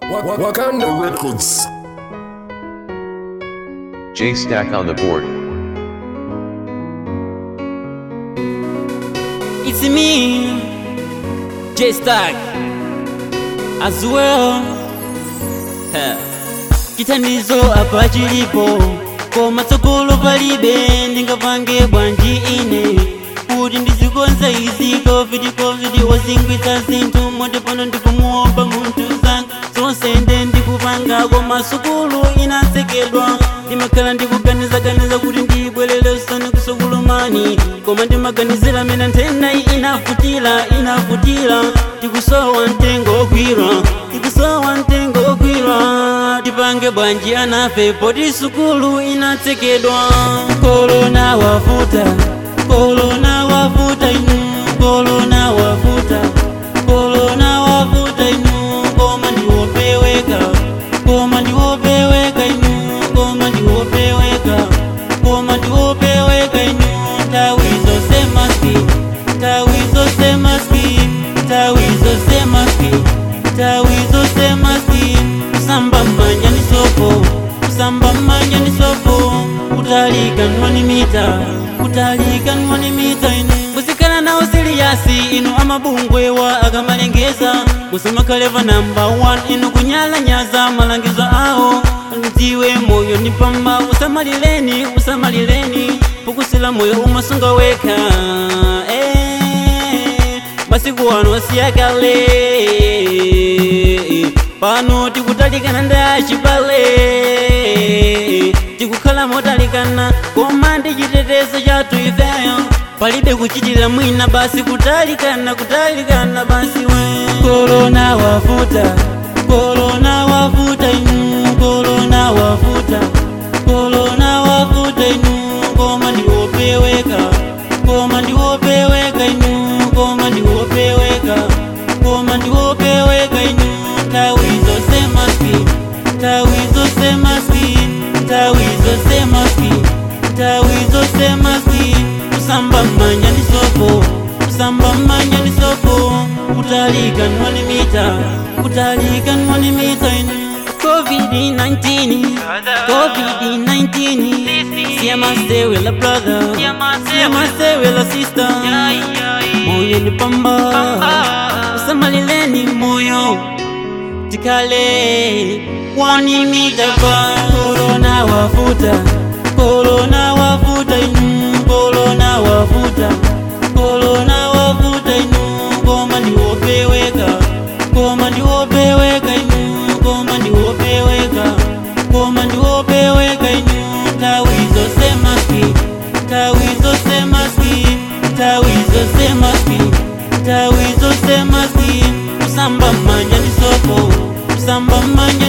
Wak- Wakanda Records. J Stack on the board. It's me, J Stack, as well. Ha. Kitanizo apa chilipo koma tsogolo palibe ndingapange bwanji ine kuti ndizikonza izi covid covid wazingwitsa zinthu moti pano ndikumuomba munthu zanga zonse nde ndikupanga koma sukulu inatsekedwa ndimakhala ndikuganizaganiza kuti ndibwerere usani kusukulumani koma ndimaganizira mene nthenda iyi inafutira inafutira tikusowa mtengo ogwira tikusowa mtengo ogwira tipange bwanji anafe poti sukulu inatsekedwa korona wavuta korona wavuta inu korona wavuta korona wavuta inu koma ndiwopeweka koma ndiwopeweka inu koma ndiwopeweka koma ndiwopeweka inu nthawi zonse maski nthawi zonse maski nthawi zonse maski nthawi zonse maski kusamba mmanja ndi sopo kusamba mmanja ndi sopo kutalika nwani mita kutalika nwani mita inu musikhala nawo siliyasi inu amabungwewa akamalengeza musamakhalepa namba 1 inu kunyalanyaza malangizo awo ndiwe moyo ni pamba usamalileni usamalileni pukusila moyo umasunga weka eh, masiku ano asiyakale pano tikutalikana ndachipale tikukhala motalikana koma ndi chitetezo chathu ifeyo palibe kuchitira mwina basi kutalikana kutalikana basi we korona wavuta korona wavuta inu korona wavuta korona wavuta inu koma ndiwopeweka koma ndiwopeweka inu koma ndiwopeweka koma ndiwopeweka inu nthawi zonse maski nthawi zonse maski nthawi zonse maski nthawi zonse maski kusamba mmanja ndi sopo kusamba mmanja ndi sopo kutalika nwani mita kutalika nwani mita inu covid-19 covid-19 siyamasewela brother siyamasewela sister moyo ni pamba usamalileni moyo tikale wanimidaba korona wavuta korona wavuta inu korona wavuta korona wavuta inu koma ndiwopeweka koma ndiwopeweka inu koma ndiwopeweka koma ndiwopeweka inu nthawi zonse maski nthawi zonse maski nthawi zonse maski nthawi zonse maski kusamba mmanja ndi sopo kusamba mmanja